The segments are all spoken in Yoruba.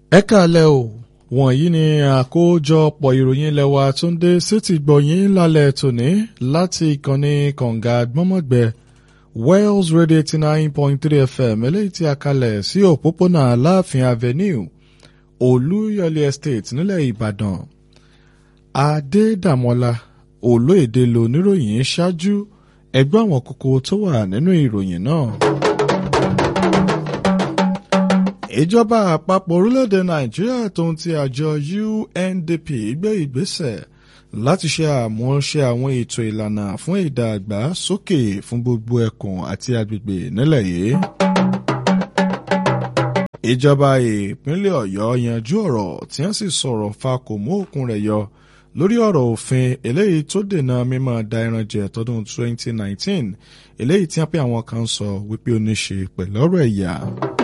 ẹ káalẹ́ o wọ̀nyí ni àkójọpọ̀ ìròyìn ilẹ̀ wa tó ń dé sétí gbọ̀yìn lálẹ́ tòní láti ìkànnì kànga gbọ́mọ̀gbẹ́ Wells Radio eighty nine point three FM eléyìí tí a kalẹ̀ sí òpópónà Aláàfin Avenue Olúyọ̀lé Estate nílẹ̀ Ìbàdàn Adédàmọ́lá olóyèdè lóníròyìn ṣáájú ẹgbẹ́ àwọn kókó tó wà nínú ìròyìn náà ìjọba àpapọ̀ orílẹ̀-èdè nàìjíríà tó ń ti àjọ UNDP gbé ìgbésẹ̀ láti ṣe àmúṣe àwọn ètò ìlànà fún ìdàgbàsókè fún gbogbo ẹkùn àti agbègbè nílẹ̀ yìí. ìjọba ìpínlẹ̀ ọ̀yọ́ yanjú ọ̀rọ̀ tí wọ́n sì sọ̀rọ̀ fa kò mú òkun rẹ̀ yọ lórí ọ̀rọ̀ òfin eléyìí tó dènà mímọ́ da ẹran jẹ tọdún 2019 eléyìí tí wọ́n pè àwọn kan sọ wípé ó ní ṣe pẹ̀lú ọ̀rọ̀ ẹ̀yà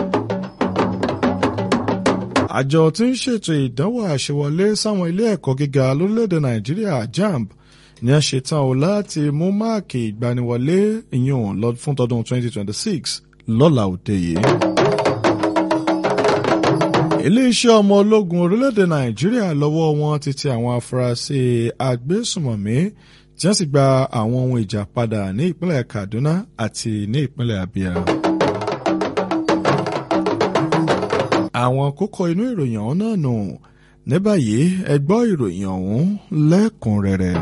àjọ tí ń ṣètò ìdánwò àṣewọlé sáwọn ilé ẹ̀kọ́ gíga lórílẹ̀‐èdè nàìjíríà jamb ni a ṣetán o láti mú máàkì ìgbaniwọlé ìyún lọ fún tọdún 2026 lọ́la òde yìí. iléeṣẹ́ ọmọ ológun orílẹ̀‐èdè nàìjíríà lọ́wọ́ wọn ti ti àwọn afurasí agbésùmọ̀mí tí wọ́n sì gba àwọn ohun ìjà padà ní ìpínlẹ̀ kaduna àti ní ìpínlẹ̀ abia. àwọn kókó inú ìròyìn ọ̀hún náà nù ní báyìí ẹ gbọ́ ìròyìn ọ̀hún lẹ́kùnrẹ́rẹ́.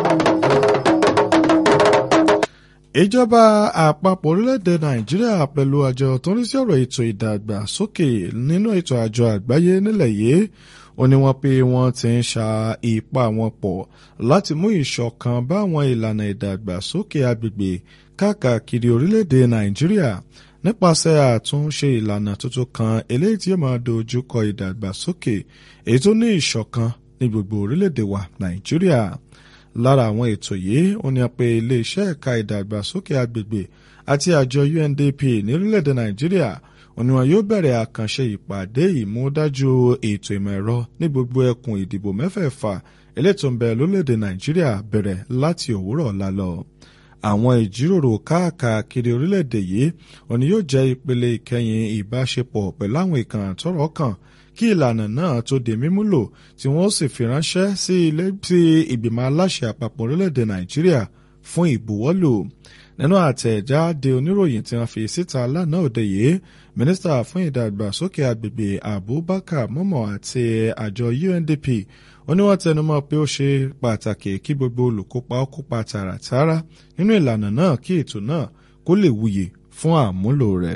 ìjọba àpapọ̀ orílẹ̀-èdè nàìjíríà pẹ̀lú àjọ tó ń rí sí ọ̀rọ̀ ètò ìdàgbàsókè nínú ètò àjọ àgbáyé nílẹ̀ yìí ó ní wọ́n pé wọ́n ti ń ṣa ipá wọn pọ̀ láti mú ìṣọ̀kan bá àwọn ìlànà ìdàgbàsókè agbègbè káàkiri orílẹ̀-èdè nàìjíríà nípasẹ̀ àtúnṣe ìlànà tuntun kan eléyìí tí yóò máa dojú kọ ìdàgbàsókè èyí tó ní ìṣọ̀kan ní gbogbo orílẹ̀-èdè wa nàìjíríà lára àwọn ètò yìí ó ní pé iléeṣẹ́ ẹ̀ka ìdàgbàsókè agbègbè àti àjọ UNDP ní orílẹ̀-èdè nàìjíríà ó ní wọn yóò bẹ̀rẹ̀ àkànṣe ìpàdé ìmúdájú ètò ìmọ̀ ẹ̀rọ ní gbogbo ẹkùn ìdìbò mẹ́fẹ̀ẹ̀fà eléyìí tó ń bẹ lórílẹ̀-èdè nàìjíríà bẹ̀rẹ̀ láti òwúrọ̀ ọ̀la lọ àwọn ìjíròrò káàkiri orílẹ̀-èdè yìí òní yóò jẹ́ ìpele ìkẹyìn ìbáṣepọ̀ pẹ̀lú àwọn ìkànnì tọ́rọ̀ kàn kí ìlànà náà tó di mímúlò tí wọ́n sì fi ránṣẹ́ sí ilé tí ìgbìmọ̀ aláṣẹ àpapọ̀ orílẹ̀-èdè nàìjíríà fún ìbuwọ́lù nínú àtẹ̀jáde oníròyìn tí wọ́n fi síta lánàá òde yìí mínísítà fún ìdàgbàsókè agbègbè abubakar mọ́mọ́ àti àjọ UNDP ó ní wọ́n tẹnumọ́ pé ó ṣe pàtàkì kí gbogbo olùkópa ó kópa tààràtààrà nínú ìlànà náà kí ètò náà kó lè wuyè fún àmúlò rẹ̀.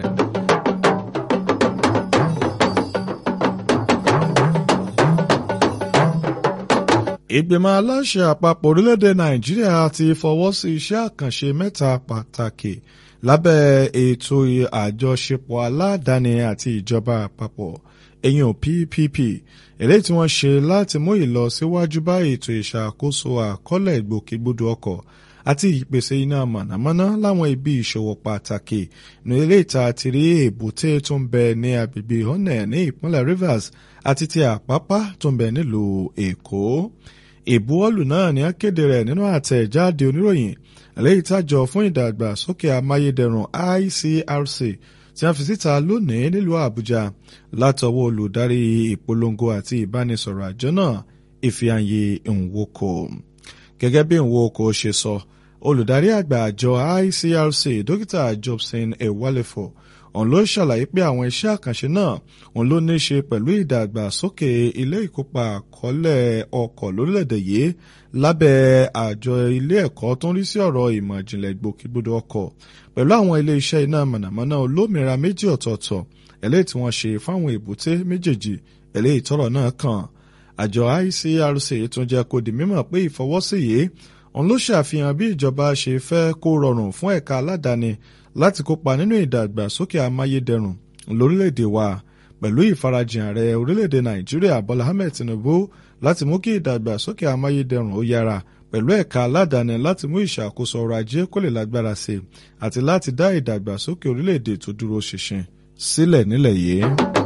ìgbìmọ̀ aláṣẹ àpapọ̀ orílẹ̀-èdè nàìjíríà ti fọwọ́ sí iṣẹ́ àkànṣe mẹ́ta pàtàkì lábẹ́ ètò àjọṣepọ̀ aládàáni àti ìjọba àpapọ̀ èyàn PPP eléyìí tí wọ́n ṣe láti mú ìlọsíwájú bá ètò ìṣàkóso àkọọ́lẹ̀ ìgbòkègbodò ọkọ̀ àti ìpèsè iná mànàmáná láwọn ibi ìṣòwò pàtàkì ní ilé ìta ti rí èbúté tó ń bẹ ní agbègbè Onne ní ìpínlẹ̀ Rivers àti ti Àpápá tó ń bẹ nílùú Èkó ìbuwọ́lù náà ni a kéde rẹ̀ nínú àtẹ̀jáde oníròyìn eléyìí tájọ fún ìdàgbàsókè amáyédẹrùn ICRC tí a fi síta lónìí nílùú Àbújá látọwọ́ olùdarí ìpolongo àti ìbánisọ̀rọ̀ àjọ náà Ifeanyi Nwoko gẹ́gẹ́ bí Nwoko ṣe sọ olùdarí àgbà àjọ ICRC dókítà Jobson Ewalefo òun ló ṣàlàyé pé àwọn iṣẹ́ àkànṣe náà òun ló ní í ṣe pẹ̀lú ìdàgbàsókè ilé ìkópa àkọọ́lẹ̀ ọkọ̀ lórílẹ̀‐èdè yìí lábẹ́ àjọ ilé ẹ̀kọ́ tó ń rí sí ọ̀rọ̀ ìmọ̀ ìjìnlẹ̀ ìgbòkègbodò ọkọ̀ pẹ̀lú àwọn ilé iṣẹ́ iná mọ̀nàmọ́ná olómìnira méjì ọ̀tọ̀ọ̀tọ̀ eléyìí tí wọ́n ṣe fáwọn èbúté méjèèjì eléyìí tọ́rọ̀ náà kàn àjọ ICRC tún jẹ́ kó di mímọ̀ pé ìfọwọ́sí yìí òun ló ṣàfihàn bí ìjọba ṣe fẹ́ kó rọrùn fún ẹ̀ka aládàáni láti kópa nínú ìdàgbàsókè amáyédẹrùn lórílẹ̀‐èdè wa pẹ̀lú ìfarajìn ààrẹ orílẹ̀‐èdè Nàìjíríà Bọ́lá Ahmed Tinubu láti mú kí ìdàgbàsókè amáyédẹrùn ó yára pẹ̀lú ẹ̀ka aládàáni láti mú ìṣàkóso ọrọ̀ ajé kó lè lágbára sí àti láti dá ìdàgbàsókè orílẹ̀‐èdè tó dúró ṣinṣin sílẹ̀ nílẹ̀ yìí.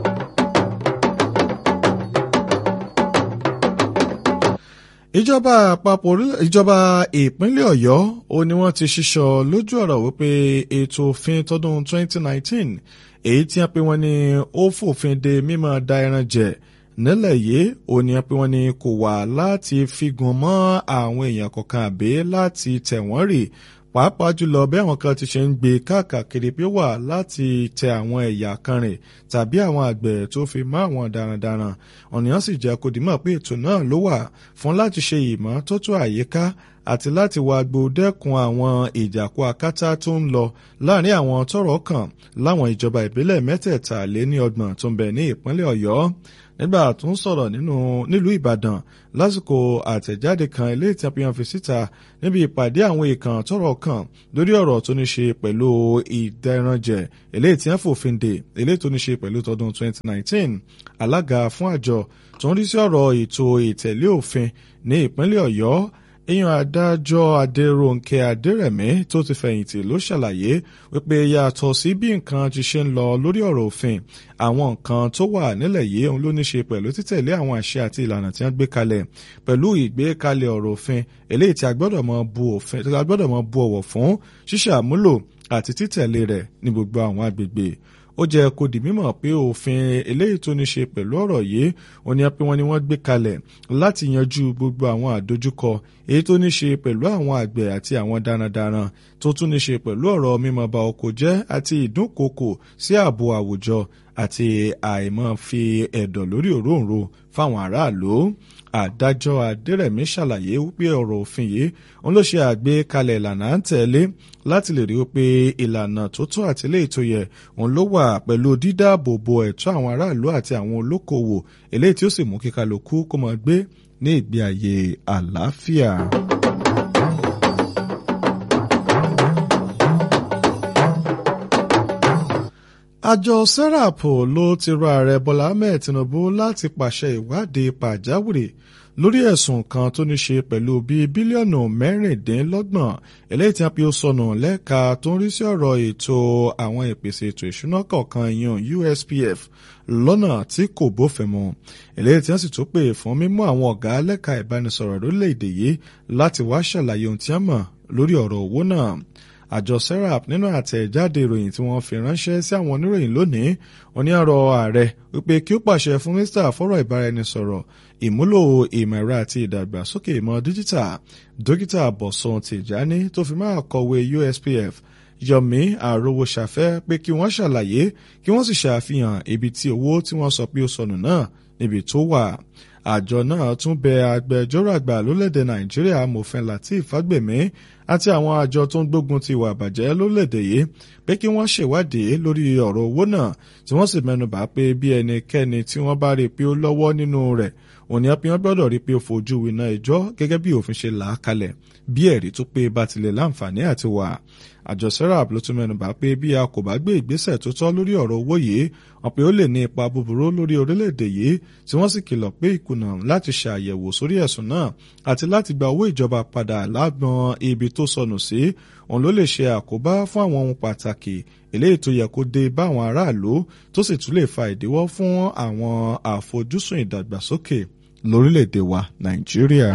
ìjọba àpapọ̀ ìjọba ìpínlẹ̀ ọ̀yọ́ ó ní wọ́n ti ṣíṣọ lójú ọ̀rọ̀ wípé ètò òfin tọdún 2019 èyí tí wọ́n pe wọ́n ní ó fòfin de mímọ́ da ẹran jẹ nílẹ̀ yìí ó ní wọ́n pe wọ́n ní kò wà láti figun mọ́ àwọn èèyàn kọ̀ọ̀kan àbí láti tẹ̀ wọ́n rì pàápàá jùlọ bí àwọn kan ti ṣe ń gbé káàkiri pé wà láti tẹ àwọn ẹ̀yà kan rìn tàbí àwọn àgbẹ̀ tó fi mọ́ àwọn darandaran ọ̀nìyàn sì jẹ́ kó dìímọ̀ pé ètò náà ló wà fún láti ṣe ìmọ́tótó àyíká àti láti wá gbòdẹ́kun àwọn ìjàkú akátá tó ń lọ láàrin àwọn tọ́rọ̀ kàn láwọn ìjọba ìbílẹ̀ mẹ́tẹ̀ẹ̀ta lé ní ọgbọ̀n tó ń bẹ ní ìpínlẹ̀ Ọ̀yọ́ nígbà tó ń sọ̀rọ̀ nínú nílùú Ìbàdàn lásìkò àtẹ̀jáde kan ilé ìtàpéyàn fi síta níbi ìpàdé àwọn èèkàn tọ́rọ̀ kàn lórí ọ̀rọ̀ tó ní ṣe pẹ̀lú ìdẹranjẹ eléyìí tí wọ́n fòfin dè eléyìí tó ní ṣe pẹ̀lú tọdún 2019 alága fún àjọ tó ń rí sí ọ̀rọ̀ ètò ìtẹ̀lé òfin ní ìpínlẹ̀ Ọ̀yọ́ èèyàn adájọ́ adéròǹkè adérẹ̀mí tó ti fẹ̀yìntì ló ṣàlàyé wípé yàtọ̀ sí bí nǹkan ti ṣe ń lọ lórí ọ̀rọ̀ òfin àwọn nǹkan tó wà nílẹ̀ yìí òun ló ní ṣe pẹ̀lú títẹ̀lé àwọn àṣẹ àti ìlànà tí wọ́n gbé kalẹ̀ pẹ̀lú ìgbékalẹ̀ ọ̀rọ̀ òfin eléyìí tí a gbọ́dọ̀ mọ bu òfin tí a gbọ́dọ̀ mọ bu ọ̀wọ̀ fún ṣíṣàmúlò àti títẹ̀lé rẹ̀ ní gbogbo àwọn agbègbè ó jẹ́ kó di mímọ̀ pé òfin eléyìí tó ní ṣe pẹ̀lú ọ̀rọ̀ yìí ó ní pé wọ́n ní wọ́n gbé kalẹ̀ láti yanjú gbogbo àwọn àdójúkọ èyí tó ní ṣe pẹ̀lú àwọn àgbẹ̀ àti àwọn darandaran tó tún ní ṣe pẹ̀lú ọ̀rọ̀ mímọ̀ ba oko jẹ́ àti ìdúnkokò sí ààbò àwùjọ àti àìmọ̀ fi ẹ̀dọ̀ lórí òróǹro fáwọn aráàlú adájọ́ adérẹ̀mí ṣàlàyé wípé ọ̀rọ̀ òfin yìí òun ló ṣe àgbékalẹ̀ ìlànà à ń tẹ̀lé láti lè rí i pé ìlànà tó tó àti eléyìí tó yẹ òun ló wà pẹ̀lú dídáàbòbò ẹ̀tọ́ àwọn aráàlú àti àwọn olókoòwò eléyìí tí ó sì mú kí kálukú kó máa gbé ní ìgbé ayé àlàáfíà. àjọ serap ló ti rọ ààrẹ bọ́lá ahmed tinubu láti pàṣẹ ìwádìí pàjáwìrì lórí ẹ̀sùn kan tó ní ṣe pẹ̀lú bíi bílíọ̀nù mẹ́rìndínlọ́gbọ̀n eléyìí tí a fi sọnù lẹ́ka tó ń rí sí ọ̀rọ̀ ètò àwọn ìpèsè ètò ìṣúná kọ̀ọ̀kan yan USPF lọ́nà tí kò bófin mu eléyìí tí wọ́n sì tún pè fún mímú àwọn ọ̀gá lẹ́ka ìbánisọ̀rọ̀ lórílẹ̀‐èdè yìí láti wá ṣàlàyé ohun tí wọ́n mọ̀ lórí ọ̀rọ̀ owó náà àjọ serap nínú àtẹ̀jáde ìròyìn tí wọ́n fi ránṣẹ́ sí àwọn oníròyìn lónìí wọ́n ní ọ̀rọ̀ ààrẹ wípé kí ó pàṣẹ fún mínísítà fọ́rọ̀ ìbáraẹnisọ̀rọ̀ ìmúlò ìmọ̀ ẹ̀rọ àti ìdàgbàsókè ìmọ̀ díjítà dókítà bọ̀sùn tìjání tó fi máa kọ̀wé USPF Yomi Arówóṣàfẹ́ pé kí wọ́n ṣàlàyé kí wọ́n sì ṣàfihàn ibi tí owó tí wọ́n sọ pé ó sọnù náà níbi tó wà àjọ náà tún bẹ agbẹjọ́rò àgbà lórílẹ̀‐èdè nàìjíríà amòfin lateef fagbemi àti àwọn àjọ tó ń gbógun ti ìwà àbàjẹ́ lórílẹ̀‐èdè yìí pé kí wọ́n ṣèwádìí lórí ọ̀rọ̀ owó náà tí wọ́n sì mẹ́nubà pé bí ẹnikẹ́ni tí wọ́n bá rí i pé ó lọ́wọ́ nínú rẹ̀ òní apíyàn gbọ́dọ̀ rí i pé ó fojú winá ẹjọ́ gẹ́gẹ́ bí òfin ṣe là á kalẹ̀ bí ẹ̀rí tó pé bá tilẹ̀ láǹfààní àti wà àjọ serap ló tún mẹ́nubà pé bí a kò bá gbé ìgbésẹ̀ tó tọ́ lórí ọ̀rọ̀ owó yìí wọn pé ó lè ní ipa búburú lórí orílẹ̀-èdè yìí tí wọ́n sì kìlọ̀ pé ìkùnà láti ṣàyẹ̀wò sórí ẹ̀sùn náà àti láti gba owó ìjọba padà lágbọn ibi tó sọnù sí òun ló lè ṣe àkóbá fún àwọn ohun pàtàkì eléyìí tó yẹ kó dé bá àwọn aráàlú tó sì tún lè fa ìdíwọ́ fún àwọn àfojúsùn ìdàgbàsókè lórílẹ̀-èdè wa nàìjíríà.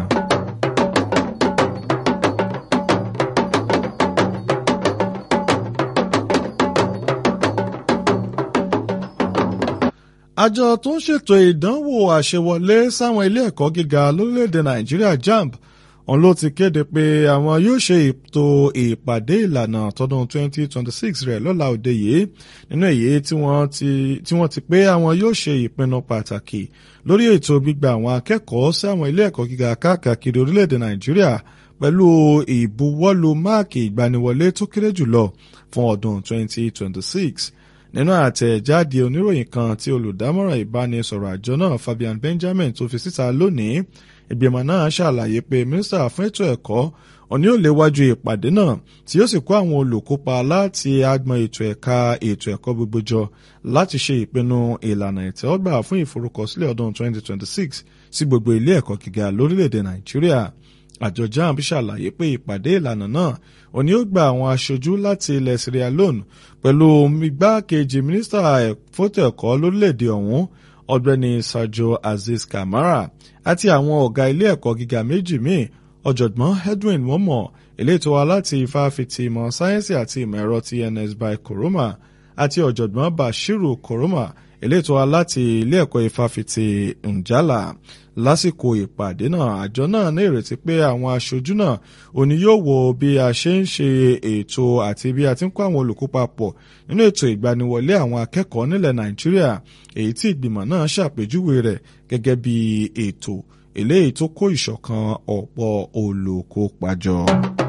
àjọ tó ń ṣètò ìdánwò àṣewọlé sáwọn ilé ẹ̀kọ́ gíga lórílẹ̀‐èdè nàìjíríà jamb òun ló ti kéde pé àwọn yóò ṣe ètò ìpàdé ìlànà tọdún 2026 rẹ̀ lọ́la òde yìí nínú èyí tí wọ́n ti pé àwọn yóò ṣe ìpinnu pàtàkì lórí ètò gbígba àwọn akẹ́kọ̀ọ́ sí àwọn ilé ẹ̀kọ́ gíga káàkiri orílẹ̀‐èdè nàìjíríà pẹ̀lú ìbuwọ́lù máàkì ìgbaniwọlé tó kéré jùlọ fún ọdún 2026 nínú àtẹ̀jáde oníròyìn kan tí olùdámọ̀ràn ìbánisọ̀rọ̀ àjọ náà Fabian Benjamin tó fi síta lónìí ìgbìmọ̀ náà ṣàlàyé pé mínísítà fún ètò ẹ̀kọ́ òní ò léwájú ìpàdé náà tí ó sì kó àwọn olùkópa láti agbọn ètò ẹ̀ka ètò ẹ̀kọ́ gbogbo jọ láti ṣe ìpinnu ìlànà ìtẹ́wọ́gbà fún ìforúkọsílẹ̀ ọdún 2026 sí gbogbo ilé ẹ̀kọ́ gíga lórílẹ̀‐èdè Nàìjíríà àjọ jamb ṣàlàyé pé ìpàdé ìlànà náà òní ó gba àwọn aṣojú láti ilẹ̀ Sierra Leone pẹ̀lú igbákejì mínísítà fótó ẹ̀kọ́ lórílẹ̀‐èdè ọ̀hún ọ̀gbẹ́ni Sajo Aziz Kamara àti àwọn ọ̀gá ilé ẹ̀kọ́ gíga méjì míì ọ̀jọ̀gbọ́n Edwin Momo eléyìí tó wá láti ifáfitì ìmọ̀ sáyẹ́nsì àti ìmọ̀ ẹ̀rọ ti ns by Koroma àti ọ̀jọ̀gbọ́n Bashiru Koroma elétò aláti ilé ẹ̀kọ́ ìfàfitì Njala lásìkò ìpàdé náà àjọ náà ní ìrètí pé àwọn aṣojú náà òní yóò wo bí a ṣe ń ṣe ètò àti bí a ti ń kó àwọn olùkópa pọ̀ nínú ètò ìgbaniwọlé àwọn akẹ́kọ̀ọ́ nílẹ̀ Nàìjíríà èyí tí ìgbìmọ̀ náà ṣàpèjúwe rẹ̀ gẹ́gẹ́ bí ètò eléyìí tó kó ìṣọ̀kan ọ̀pọ̀ olùkópa jọ.